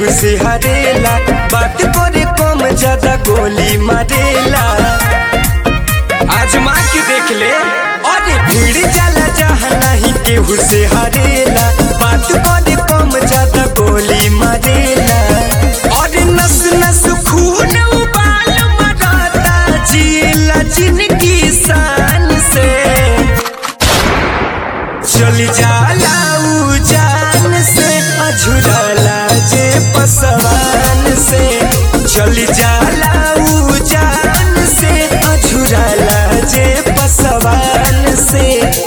केहू से हरेला बात करे कम ज्यादा गोली मारेला आजमा के देख ले अरे भीड़ जाला जहाँ नहीं केहू से हरेला बात करे कम ज्यादा गोली मारेला अरे नस नस खून उबाल मराता जिला जिनकी शान से चली जाला ऊ जान से अझुरला जे पसवान से चली जाला ऊ जान से अझुरला जे पसवान से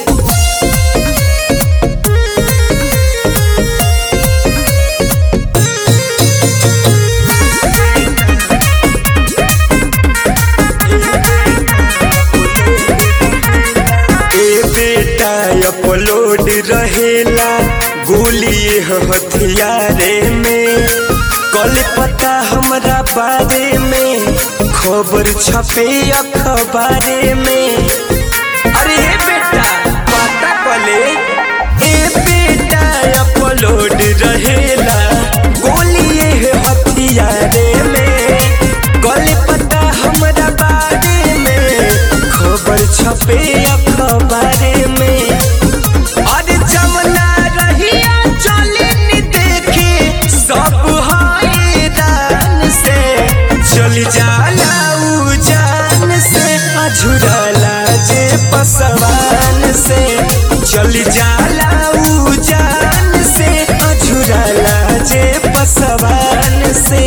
ए बेटा अपलोड रहेला गोली हथियारे में कल पता हमरा बारे में खबर छपे अखबारे में अरे ए बेटा पता पले ए बेटा अपलोड रहेला गोली हथियारे में कल पता हमरा बारे में खबर छपे अखबारे में अरे जमुना रहिया चली देखे सब हैरान से चली जाला ऊ जान से अझुरला जे पसवान से चली जाला ऊ जान से अझुरला जे पसवान से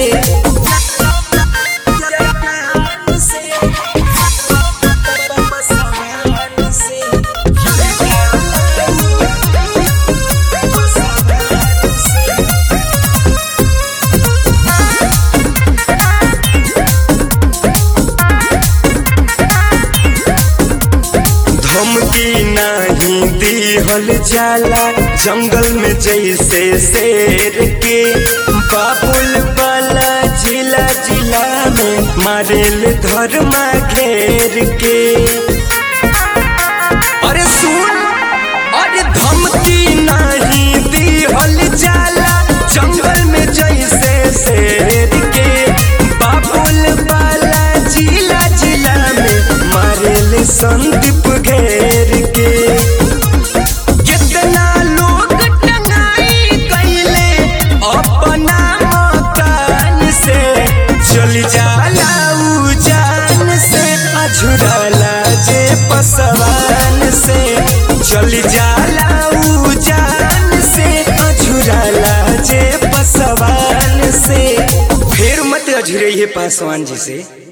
धमकी नहीं दिहल जाला जंगल में जैसे शेर के बाबुल वाला जिला जिला में मारेल धर्मा घेर के अरे सुन अरे धमकी नहीं दिहल जाला जंगल में जैसे शेर के बाबुल वाला जिला जिला में मारेल संदीप घेर के कितना लोग टंगाई कैले अपना मकान से चली जाला ऊ जान से अझुरला जे पसवान से चली जाला ऊ जान से अझुरला जे पसवान से फिर मत अझुरइए पासवान जी से